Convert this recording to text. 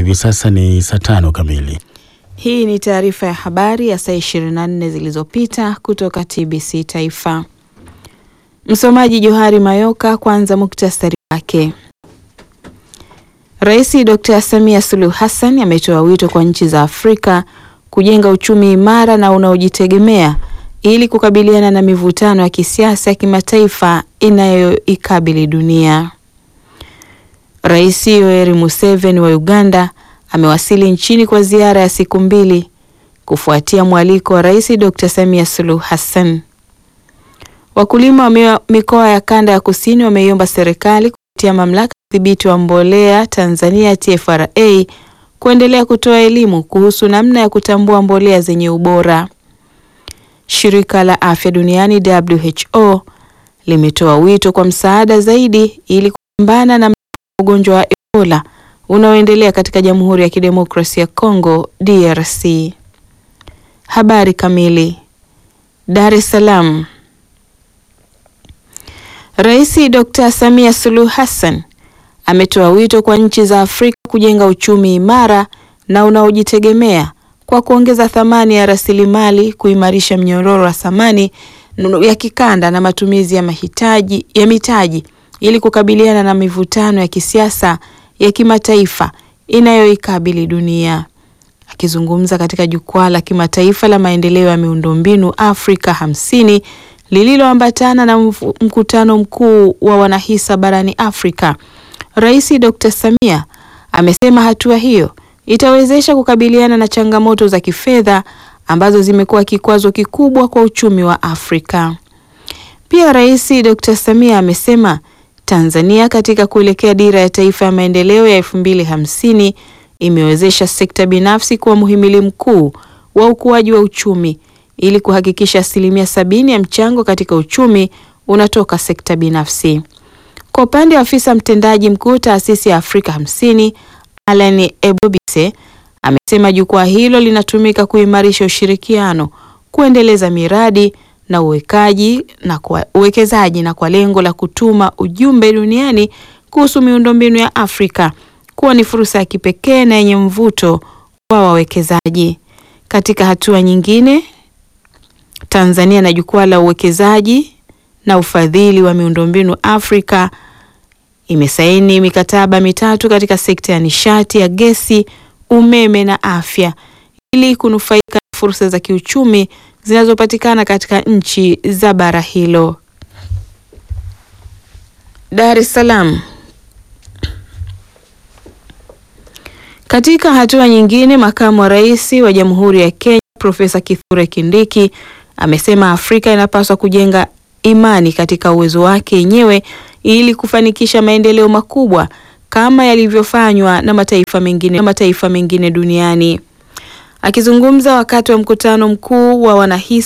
hivi sasa ni saa tano kamili. Hii ni taarifa ya habari ya saa 24 zilizopita kutoka TBC Taifa. Msomaji Johari Mayoka. Kwanza muktasari wake. Rais Dr. Samia Suluhu Hassan ametoa wito kwa nchi za Afrika kujenga uchumi imara na unaojitegemea ili kukabiliana na mivutano ya kisiasa ya kimataifa inayoikabili dunia. Rais Yoweri Museveni wa Uganda amewasili nchini kwa ziara ya siku mbili kufuatia mwaliko wa Rais Dr. Samia Suluhu Hassan. Wakulima wa mikoa ya kanda ya kusini wameiomba serikali kupitia mamlaka ya udhibiti wa mbolea Tanzania TFRA kuendelea kutoa elimu kuhusu namna ya kutambua mbolea zenye ubora. Shirika la Afya Duniani WHO limetoa wito kwa msaada zaidi ili kupambana na ugonjwa wa Ebola unaoendelea katika Jamhuri ya Kidemokrasia ya Kongo DRC. Habari kamili. Dar es Salaam. Rais Dr. Samia Suluhu Hassan ametoa wito kwa nchi za Afrika kujenga uchumi imara na unaojitegemea kwa kuongeza thamani ya rasilimali, kuimarisha mnyororo wa thamani ya kikanda na matumizi ya mahitaji ya mitaji ili kukabiliana na mivutano ya kisiasa ya kimataifa inayoikabili dunia. Akizungumza katika jukwaa la kimataifa la maendeleo ya miundombinu Afrika hamsini lililoambatana na mkutano mkuu wa wanahisa barani Afrika, Rais Dr. Samia amesema hatua hiyo itawezesha kukabiliana na changamoto za kifedha ambazo zimekuwa kikwazo kikubwa kwa uchumi wa Afrika. Pia Rais Dr. Samia amesema Tanzania katika kuelekea dira ya taifa ya maendeleo ya elfu mbili hamsini imewezesha sekta binafsi kuwa muhimili mkuu wa ukuaji wa uchumi ili kuhakikisha asilimia sabini ya mchango katika uchumi unatoka sekta binafsi. Kwa upande wa afisa mtendaji mkuu taasisi ya Afrika hamsini Alan Ebobise amesema jukwaa hilo linatumika kuimarisha ushirikiano, kuendeleza miradi na uwekaji na kwa, uwekezaji na kwa lengo la kutuma ujumbe duniani kuhusu miundombinu ya Afrika kuwa ni fursa ya kipekee na yenye mvuto wa wawekezaji. Katika hatua nyingine, Tanzania na jukwaa la uwekezaji na ufadhili wa miundombinu Afrika imesaini mikataba mitatu katika sekta ya nishati ya gesi, umeme na afya ili kunufaika na fursa za kiuchumi zinazopatikana katika nchi za bara hilo. Dar es Salaam. Katika hatua nyingine, makamu wa rais wa Jamhuri ya Kenya Profesa Kithure Kindiki amesema Afrika inapaswa kujenga imani katika uwezo wake yenyewe ili kufanikisha maendeleo makubwa kama yalivyofanywa na mataifa mengine, na mataifa mengine duniani. Akizungumza wakati wa mkutano mkuu wa wanahisa